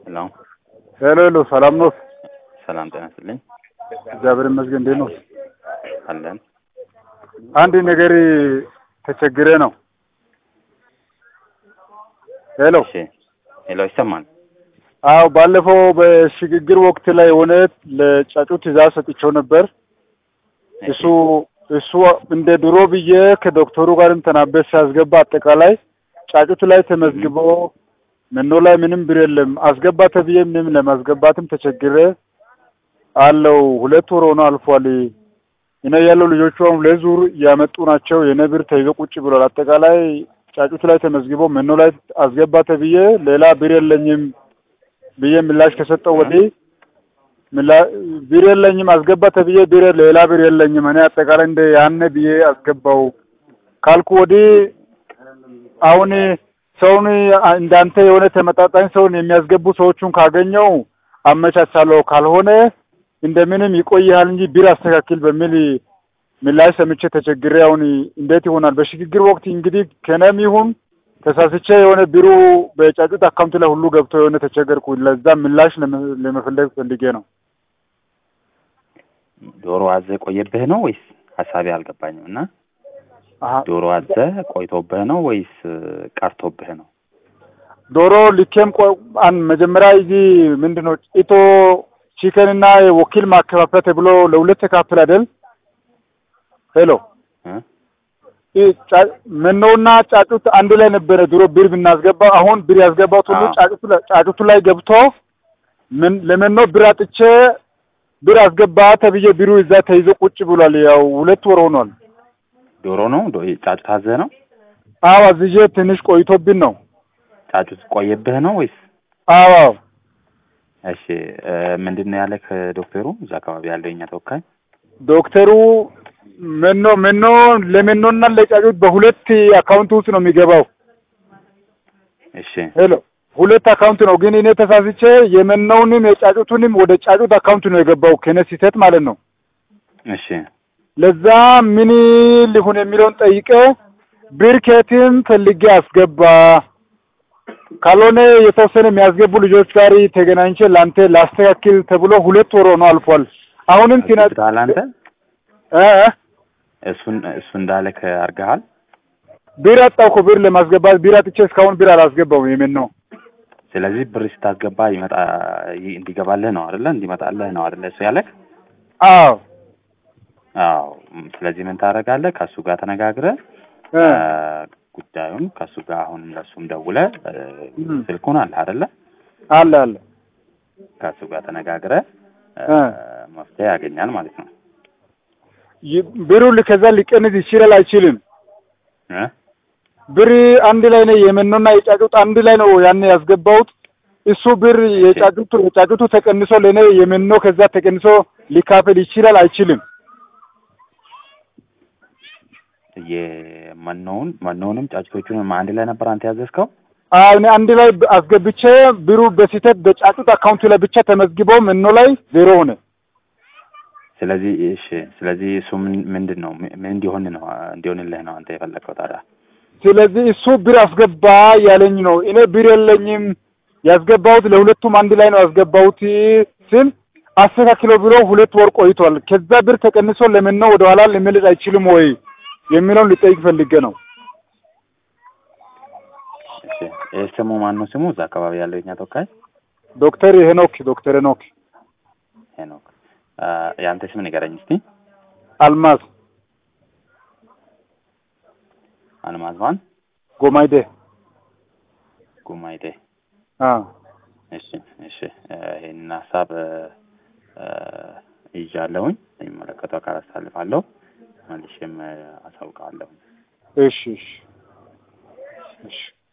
ሄሎ ሄሎ ሄሎ፣ ሰላም ነው? ሰላም ጤና ይስጥልኝ። እግዚአብሔር ይመስገን። እንዴት ነው? አለን አንድ ነገር ተቸግሬ ነው። ሄሎ እሺ፣ ሄሎ ይሰማል። አዎ፣ ባለፈው በሽግግር ወቅት ላይ የሆነ ለጫጩ ትእዛዝ ሰጥቼው ነበር። እሱ እሱ እንደ ድሮ ብዬ ከዶክተሩ ጋርም ተናበስ ሲያስገባ አጠቃላይ ጫጩት ላይ ተመዝግቦ መኖ ላይ ምንም ብር የለም። አስገባ ተብዬ ምንም ለማስገባትም ተቸግሬ አለው። ሁለት ወር ሆኖ አልፏል። እኔ ያለው ልጆቹ አሁን ሁለት ዙር እያመጡ ናቸው። የኔ ብር ተይዞ ቁጭ ብሏል። አጠቃላይ ጫጩት ላይ ተመዝግቦ መኖ ላይ አስገባ ተብዬ ሌላ ብር የለኝም ብዬ ምላሽ ከሰጠው ወዲህ ብር የለኝም አስገባ ተብዬ ብር ሌላ ብር የለኝም እኔ አጠቃላይ እንደ ያነ ብዬ አስገባው ካልኩ ወዲህ አሁን ሰውን እንዳንተ የሆነ ተመጣጣኝ ሰውን የሚያስገቡ ሰዎቹን ካገኘው አመቻቻለሁ፣ ካልሆነ እንደምንም ይቆያል እንጂ ቢር አስተካክል በሚል ምላሽ ሰምቼ ተቸግሬ አሁን እንዴት ይሆናል? በሽግግር ወቅት እንግዲህ ከነም ይሁን ተሳስቼ የሆነ ቢሩ በጫጩት አካውንት ላይ ሁሉ ገብቶ የሆነ ተቸገርኩ። ለዛ ምላሽ ለመፈለግ ፈልጌ ነው። ዶሮ አዘ ቆየብህ ነው ወይስ ሀሳቤ አልገባኝም። እና ዶሮ አዘ ቆይቶብህ ነው ወይስ ቀርቶብህ ነው? ዶሮ ልኬም መጀመሪያ እዚህ ምንድን ነው ኢቶ ቺከን እና ወኪል ማከፋፈያ ተብሎ ለሁለት ተካፍል አይደል? ሄሎ መኖና ጫጩት አንድ ላይ ነበረ ድሮ ብር ብናስገባ። አሁን ብር ያስገባሁት ሁሉ ጫጩቱ ላይ ገብቶ ምን ለመኖ ብር አጥቼ ብር አስገባ ተብዬ ቢሩ እዛ ተይዞ ቁጭ ብሏል። ያው ሁለት ወር ሆኗል። ዶሮ ነው ጫጩት አዘ ነው? አዎ አዝዤ ትንሽ ቆይቶብን ነው። ጫጩት ቆየብህ ነው ወይስ? አዎ አዎ። እሺ ምንድን ነው ያለህ ዶክተሩ? እዛ አካባቢ ያለው የኛ ተወካይ ዶክተሩ መኖ መኖ ለመኖና ለጫጩት በሁለት አካውንት ውስጥ ነው የሚገባው። እሺ ሄሎ ሁለት አካውንት ነው ግን እኔ ተሳስቼ የመኖውንም የጫጩቱንም ወደ ጫጩት አካውንት ነው የገባው ከነ ስህተት ማለት ነው። እሺ ለዛ ምን ሊሆን የሚለውን ጠይቀ ብር ከየትም ፈልጌ አስገባ፣ ካልሆነ የተወሰነ የሚያስገቡ ልጆች ጋር ተገናኝቼ ለአንተ ላስተካክል ተብሎ ሁለት ወር ሆኖ አልፏል። አሁንም ቲና አንተ እ እሱን እሱ እንዳለክ አድርገሃል። ብር አጣሁ እኮ ብር ለማስገባት ብር አጥቼ እስካሁን ብር አላስገባውም። የምን ነው ስለዚህ ብር ስታስገባ ይመጣ እንዲገባልህ ነው አይደለ? እንዲመጣልህ ነው አይደለ? እሱ ያለክ አዎ አዎ። ስለዚህ ምን ታደርጋለህ? ከእሱ ጋር ተነጋግረህ ጉዳዩን ከእሱ ጋር አሁን ለእሱም ደውለህ ስልኩን አለ አይደለ? አለ አለ ከእሱ ጋር ተነጋግረህ መፍትሄ ያገኛል ማለት ነው። ብሩ ከዛ ሊቀንስ ይችላል አይችልም? ብር አንድ ላይ ነው የመኖና የጫጩት አንድ ላይ ነው ያን ያስገባሁት። እሱ ብር የጫጩቱ የጫጩቱ ተቀንሶ ለኔ የመኖ ከዛ ተቀንሶ ሊካፈል ይችላል አይችልም? የመኖውን መኖውንም ጫጩቶቹንም አንድ ላይ ነበር አንተ ያዘዝከው? አዎ እኔ አንድ ላይ አስገብቼ ብሩ በስህተት በጫጩት አካውንት ላይ ብቻ ተመዝግበው መኖ ላይ ዜሮ ሆነ። ስለዚህ እሺ፣ ስለዚህ እሱ ምንድን ነው ምን እንዲሆን ነው እንዲሆንልህ ነው አንተ የፈለግከው ታዲያ? ስለዚህ እሱ ብር አስገባ ያለኝ ነው። እኔ ብር የለኝም ያስገባሁት ለሁለቱም አንድ ላይ ነው ያስገባሁት ስል አስተካክለው ብሎ ሁለት ወር ቆይቷል። ከዛ ብር ተቀንሶ ለምን ነው ወደ ኋላ ሊመለስ አይችልም ወይ የሚለውን ልጠይቅ ፈልጌ ነው። እሺ፣ ይህ ስሙ ማን ነው ስሙ? እዛ አካባቢ ያለው የኛ ተወካይ ዶክተር ሄኖክ ዶክተር ሄኖክ ሄኖክ። የአንተ ስም ንገረኝ እስቲ። አልማዝ አልማዝ ማን? ጎማይዴ ጉማይዴ። አዎ እሺ፣ እሺ። ይሄንን ሀሳብ ይዣለሁኝ የሚመለከተው አካል አሳልፋለሁ፣ መልሼም አሳውቃለሁ። እሺ፣ እሺ፣ እሺ።